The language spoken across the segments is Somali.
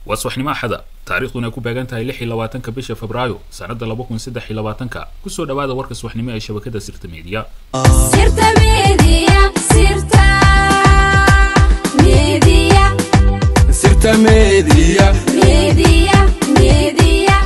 waa subaxnimo axada taariikhduna ay ku beegan tahay lix iyo labaatanka bisha febraayo sannadda laba kun saddex iyo labaatanka kusoo dhawaada warka subaxnimo ee shabakada sirta meediya Sirta Media, Sirta Media, Sirta Media. Media, Media.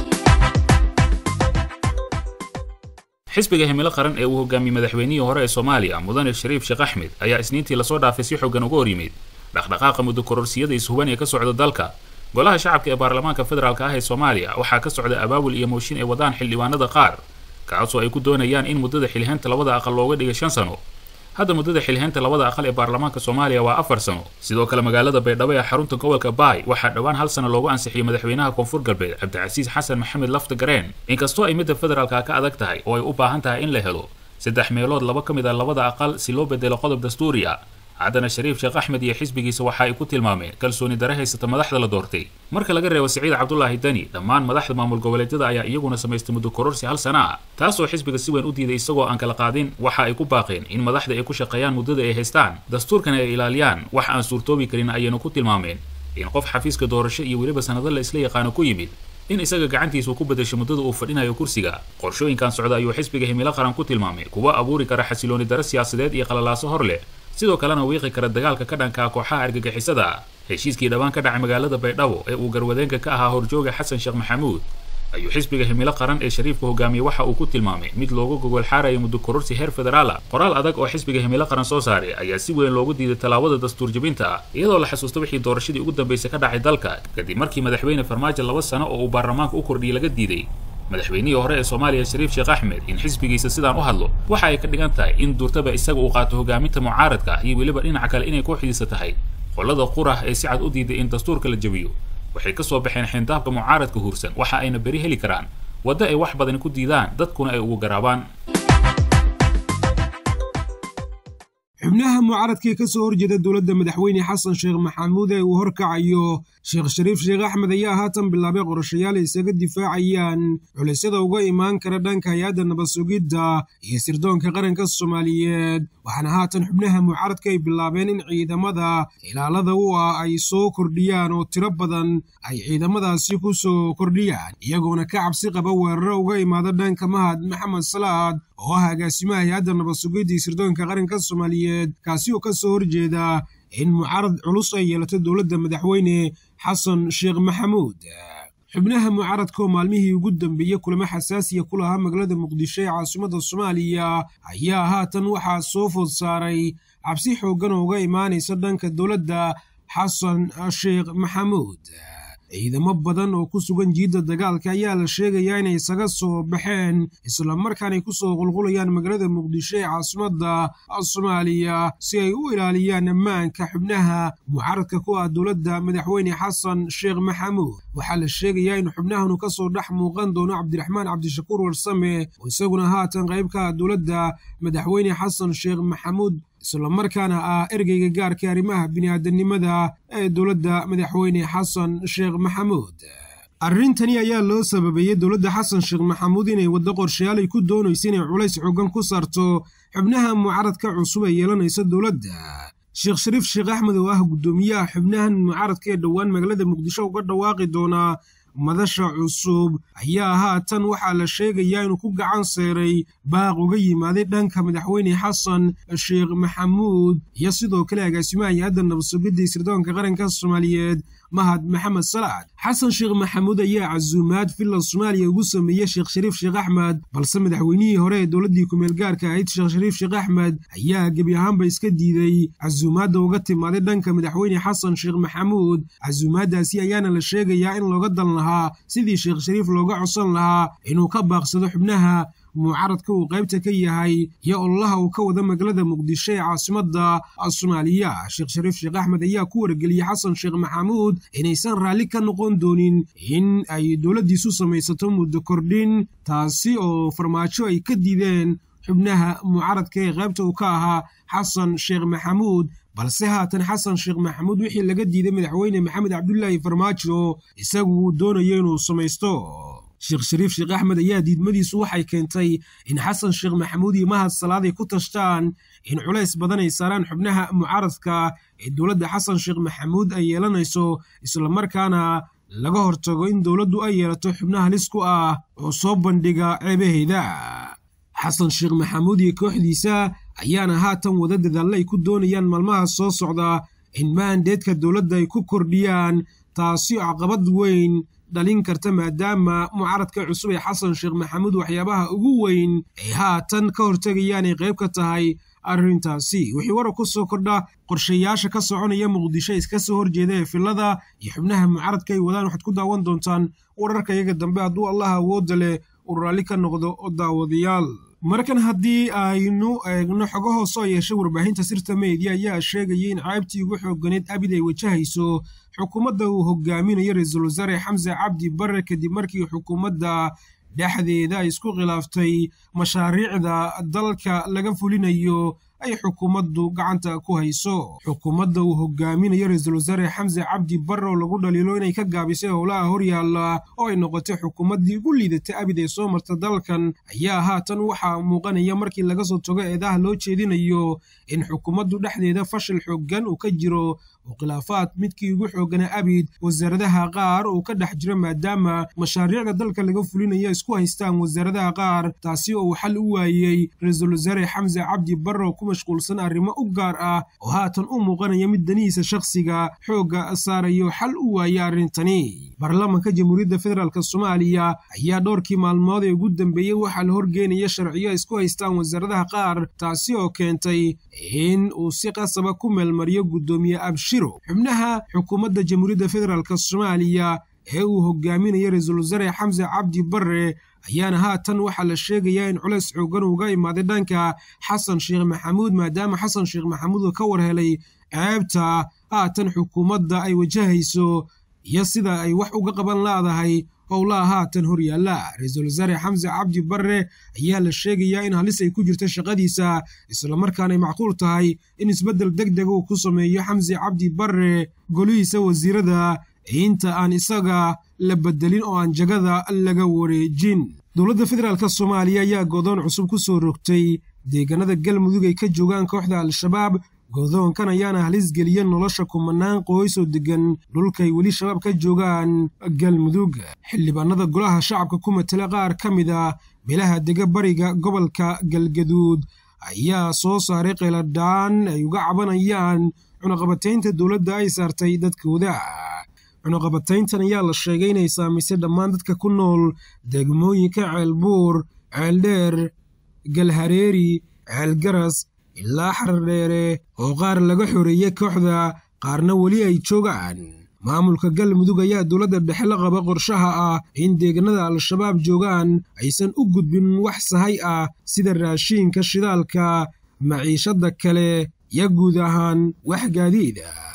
xisbiga himilo qaran ee uu hogaamiyey madaxweynihii hore ee soomaaliya mudane shariif sheekh axmed ayaa isniintii lasoo dhaafay si xoogan uga hor yimid dhaqdhaqaaqa muddo kororsiyada ishuban ee ka socda dalka golaha shacabka ee baarlamaanka federaalk ah ee soomaaliya waxaa ka socda abaabul iyo mooshin ay wadaan xildhibaanada qaar kaasoo ay ku doonayaan in muddada xilhaynta labada aqal looga dhiga shan sano hadda muddada xilhaynta labada aqal ee baarlamaanka soomaaliya waa afar sano sidoo kale magaalada baydhabo ee xarunta gobolka baay waxaa dhowaan hal sano loogu ansixiyey madaxweynaha koonfur galbeed cabdicasiis xasan maxamed lafta gareen inkastoo ay midda federaalka ka adag tahay oo ay u baahan tahay in la helo saddex meelood laba ka mid a labada aqal si loo bedelo qodob dastuuri ah haddana shariif sheekh axmed iyo xisbigiisa waxa ay ku tilmaameen kalsooni dare haysata madaxda la doortay marka laga reebo siciid cabdulaahi dani dhammaan madaxda maamul goboleedyada ayaa iyaguna samaystay muddo kororsi hal sana ah taasoo xisbiga si weyn u diiday isagoo aan kala qaadin waxa ay ku baaqeen in madaxda ay ku shaqeeyaan muddada ay haystaan dastuurkana ay ilaaliyaan wax aan suurtoobi karin ayaynu ku tilmaameen in qof xafiiska doorasho iyo weliba sanado la isla yaqaano ku yimid in isaga gacantiisu ku bedesho muddada uu fadhinayo kursiga qorshooyinkan socda ayuu xisbiga himilo qaran ku tilmaamay kuwa abuuri kara xasilooni dare siyaasadeed iyo qalalaaso hor leh sidoo kalena wiiqi kara dagaalka ka dhanka ah kooxaha argagixisada heshiiskii dhawaan ka dhacay magaalada baydhabo ee uu garwadeenka ka ahaa horjooga xasan sheekh maxamuud ayuu xisbiga himilo qaran ee shariifka hogaamiyey waxa uu ku tilmaamay mid loogu gogol xaarayo muddo kororsi heer federaala qoraal adag oo xisbiga himilo qaran soo saaray ayaa si weyn loogu diiday tallaabada dastuur jebinta ah iyadoo la xasuusta wixii doorashadii ugu dambeysay ka dhacay dalka kadib markii madaxweyne farmaajo laba sano oo uu baarlamaanka u kordhiyey laga diiday madaxweynihii hore ee soomaaliya shariif sheekh axmed in xisbigiisa sidaan u hadlo waxa ay ka dhigan tahay in duurtaba isaga uu qaato hogaaminta mucaaradka iyo weliba dhinaca kale inay kooxdiisa tahay qolada qurah ee si cad u diiday in dastuurka la jebiyo waxay ka soo baxeen xindaabka mucaaradka huursan waxa ayna beri heli karaan waddo ay wax badan ku diidaan dadkuna ay ugu garaabaan xubnaha mucaaradkii ka soo horjeeda dowladda madaxweyne xasan sheekh maxamuud ee uu horkacayo sheekh shariif sheekh axmed ayaa haatan bilaabay qorashayaal ay isaga difaacayaan culisyada uga imaan kara dhanka hay-adda nabad sugidda iyo sirdoonka qaranka soomaaliyeed waxaana haatan xubnaha mucaaradka ay bilaabeen in ciidamada ilaalada u ah ay soo kordhiyaan oo tiro badan ay ciidamadaasi ku soo kordhiyaan iyagoona ka cabsi qaba weeraro uga imaada dhanka mahad maxamed salaad oo ah agaasimaha hay-adda nabad sugidda iyo sirdoonka qaranka soomaaliyeed kaasi oo ka soo horjeeda in mucaarad culus ay yeelato dowladda madaxweyne xasan sheekh maxamuud xubnaha mucaaradka oo maalmihii ugu dambeeyey kulamo xasaasiya ku lahaa magaalada muqdisho ee caasimadda soomaaliya ayaa haatan waxaa soo food saaray cabsi xooggan oo uga imaanaysa dhanka dowladda xasan sheekh maxamuud ciidamo badan oo ku sugan jiidda dagaalka ayaa la sheegayaa inay isaga soo baxeen islamarkaanay ku soo qulqulayaan magaalada muqdisho ee caasimadda soomaaliya si ay u ilaaliyaan ammaanka xubnaha mucaaradka ku ah dowladda madaxweyne xasan sheekh maxamuud waxaa la sheegayaa in xubnahanu ka soo dhex muuqan doono cabdiraxmaan cabdishakuur warsame oo isaguna haatan qayb ka ah dowladda madaxweyne xasan sheekh maxamuud islamarkaana ah ergeyga gaarka arrimaha bini'aadanimada ee dowladda madaxweyne xasan sheekh maxamuud arrintani ayaa loo sababeeyey dowladda xasan sheekh maxamuud inay waddo qorshayaal ay ku doonaysa inay culays xoogan ku saarto xubnaha mucaaradka cusub ee yeelanaysa dowladda sheekh shariif sheekh axmed oo ah guddoomiyaha xubnahan mucaaradka ee dhowaan magaalada muqdisho uga dhawaaqi doonaa madasha cusub ayaa haatan waxaa la sheegayaa inuu ku gacan seeray baaq uga yimaaday dhanka madaxweyne xasan sheekh maxamuud iyo sidoo kale agaasimaha hay-adda nabadsugidda sirdoonka qaranka soomaaliyeed mahad maxamed salaad xasan sheekh maxamuud ayaa casuumaad villa soomaaliya ugu sameeyey sheekh shariif sheekh axmed balse madaxweynihii hore ee dowladdii kumeel gaarka ahayd sheekh shariif sheekh axmed ayaa gebi ahaanba iska diiday casuumaadda uga timaaday dhanka madaxweyne xasan sheekh maxamuud casuumaaddaasi ayaana la sheegayaa in looga dan lahaa sidii sheekh shariif looga codsan lahaa inuu ka baaqsado xubnaha mucaaradka uu qaybta ka yahay iyo ololaha uu ka wada magaalada muqdisho ee caasimadda soomaaliya sheekh shariif sheekh axmed ayaa ku wargeliyey xasan sheekh maxamuud inaysan raalli ka noqon doonin in ay dowladdiisu samaysato muddo kordhin taasi oo farmaajo ay ka diideen xubnaha mucaaradka ee qaybta uu ka ahaa xasan sheekh maxamuud balse haatan xasan sheekh maxamuud wixii laga diiday madaxweyne maxamed cabdulaahi farmaajo isagu uu doonayo inuu samaysto sheekh shariif sheekh axmed ayaa diidmadiisu waxay keentay in xasan sheekh maxamuud iyo mahad salaad ay ku tashtaan in culays badan ay saaraan xubnaha mucaaradka ee dowladda xasan sheekh maxamuud ay yeelanayso islamarkaana laga hortago in dowladdu ay yeelato xubno halis ku ah oo soo bandhiga ceebaheeda xasan sheekh maxamuud iyo kooxdiisa ayaana haatan wada dadaalla ay ku doonayaan maalmaha soo socda in maandeedka dowladda ay ku kordhiyaan taasi oo caqabad weyn dhalin karta maadaama mucaaradka cusub ee xasan sheekh maxamuud waxyaabaha ugu weyn ay haatan ka hortegayaan ay qayb ka tahay arrintaasi wixii warar ku soo kordha qorshayaasha ka soconaya muqdisho iska soo horjeeda ee filada iyo xubnaha mucaaradka ay wadaan waxaad ku daawan doontaan wararka iyaga dambe hadduu allah awoodda leh uu raalli ka noqdo oo daawadayaal markan haddii aynu eegno xogo hoose oo yeeshay warbaahinta sirta media ayaa sheegaya in caybtii ugu xooganeed abid ay wajahayso xukuumadda uu hogaaminayo ra-iisul wasaare xamse cabdi bare kadib markii xukuumadda dhexdeeda ay isku khilaaftay mashaariicda dalka laga fulinayo ay xukuumaddu gacanta ku hayso xukuumadda uu hogaaminayo ra-iisul wasaare xamse cabdi bare oo lagu dhaliilo inay ka gaabisay howlaha horyaalla oo ay noqotay xukuumaddii ugu liidatay abid ee soo marta dalkan ayaa haatan waxaa muuqanaya markii laga soo tago eedaha loo jeedinayo in xukuumaddu dhexdeeda fashil xooggan uu ka jiro oo khilaafaad midkii ugu xooganaa abid wasaaradaha qaar uu ka dhex jiro maadaama mashaariicda dalka laga fulinayo isku haystaan wasaaradaha qaar taasi oo uu xal u waayey ra-iisul wasaare xamse cabdi bare oo ku mashquulsan arrimo u gaar ah oo haatan u muuqanaya mid danihiisa shakhsiga xoogga saarayo xal u waayey arrintani baarlamaanka jamhuuriyadda federaalk soomaaliya ayaa dhowrkii maalmood ee ugu dambeeyey waxaa la horgeynaya sharciyo isku haystaan wasaaradaha qaar taasi oo keentay in uu si qasaba ku meelmariyo guddoomiye abshiro xubnaha xukuumadda jamhuuriyadda federaalk soomaaliya ee uu hogaaminayo ra-iisul wasaare xamse cabdi bare ayaana haatan waxaa la sheegayaa in culays xoogan uga imaaday dhanka xasan sheekh maxamuud maadaama xasan sheekh maxamuud uu ka war helay ceebta haatan xukuumadda ay wajahayso iyo sida ay wax uga qaban laadahay howlaha haatan horyaalla ra-iisul wasaare xamse cabdi bare ayaa la sheegayaa in halis ay ku jirta shaqadiisa islamarkaanay macquul tahay in isbeddel deg dega uu ku sameeyo xamse cabdi bare golihiisa wasiirada inta aan isaga la bedelin oo aan jagada laga wareejin dowladda federaalk soomaaliya ayaa godoon cusub ku soo rogtay deegaanada galmudug ay ka joogaan kooxda al-shabaab godoonkan ayaana halis geliya nolosha kumanaan qoys oo deggan dhulkay weli shabaab ka joogaan galmudug xildhibaanada golaha shacabka ku matala qaar ka mid a beelaha dega bariga gobolka galgaduud ayaa soo saaray qeeladhaan ay uga cabanayaan cunaqabataynta dowladda ay saartay dadkooda cunaqabatayntan ayaa la sheegay inay saamaysay dhammaan dadka ku nool degmooyinka ceelbuur ceeldheer galhareeri ceelgaras ilaa xardheere oo qaar laga xoreeyey kooxda qaarna weli ay joogaan maamulka galmudug ayaa dowladda dhexe la qaba qorshaha ah in deegaanada al-shabaab joogaan aysan u gudbin wax sahay ah sida raashiinka shidaalka maciishadda kale iyo guud ahaan wax gaadiida